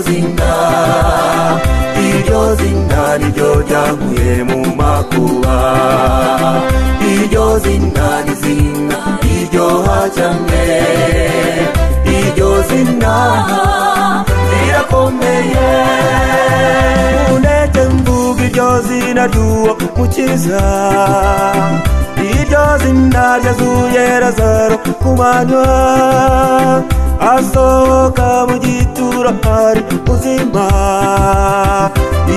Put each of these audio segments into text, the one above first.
zina iryo zina niryo ryaguye mu makuba iryo zina ni zina riryoha cyane iryo zina rirakomeye mundeke mvuga iryo zina ry'uwo mukiza iryo zina ryazuye razaro ku manywa asohoka mu gituro ari muzima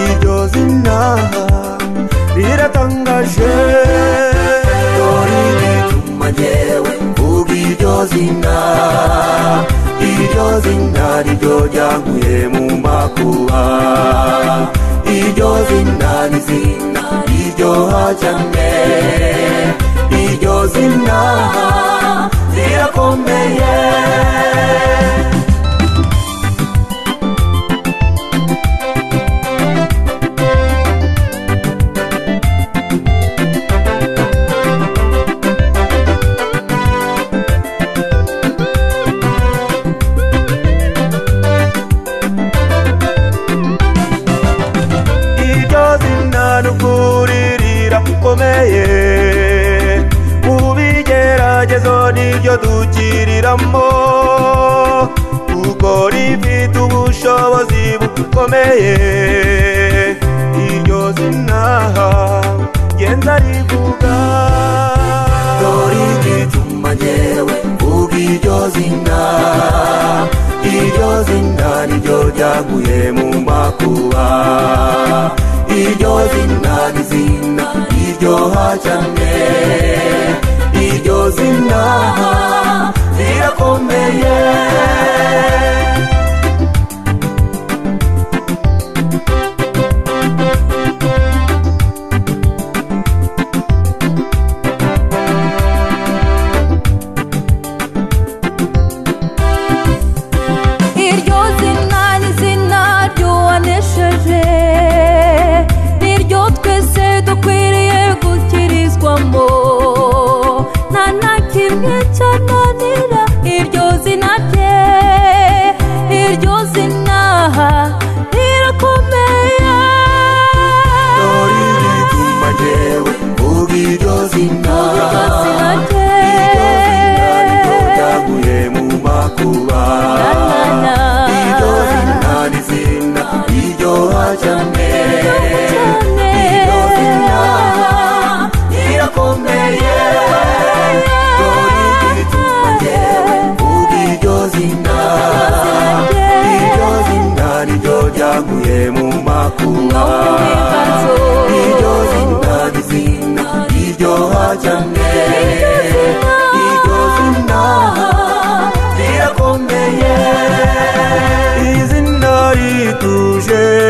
iryo zina riratangaje dore igituma jyewe mvuga iryo zina iryo zina niryo ryankuye mu makuba iryo zina ni zina riryoha cyane iryo zina rirakomeye iryo zina n'ukuri rirakomeye mu bigeragezo niryo dukiriramo kuko rifite ubushobozi bukomeye iryo zina genda rivuga dore igituma jyewe mvuga iryo zina iryo zina niryo ryaguye mu makuba iryo zina ni zina riryoha cyane iryo zina rirakomeye iryo zina ni izina ry'uwanesheje niryo twese dukwiriye gukirizwamo nta na kimwe cyananira iryo zina rye iryo zina rirakomeye dore igituma jyewe mvuga iryo zina iryo zina rye ryaguye mu makuba Na, na, na. iryo zina ni zina riryoha cyane cyane. iryo zina rirakomeye dore igituma jyewe mvuga iryo zina iryo zina niryo ryaguye mu makuba iryo zina ni zina riryoha cyane iryo zina rirakomeye izina rituje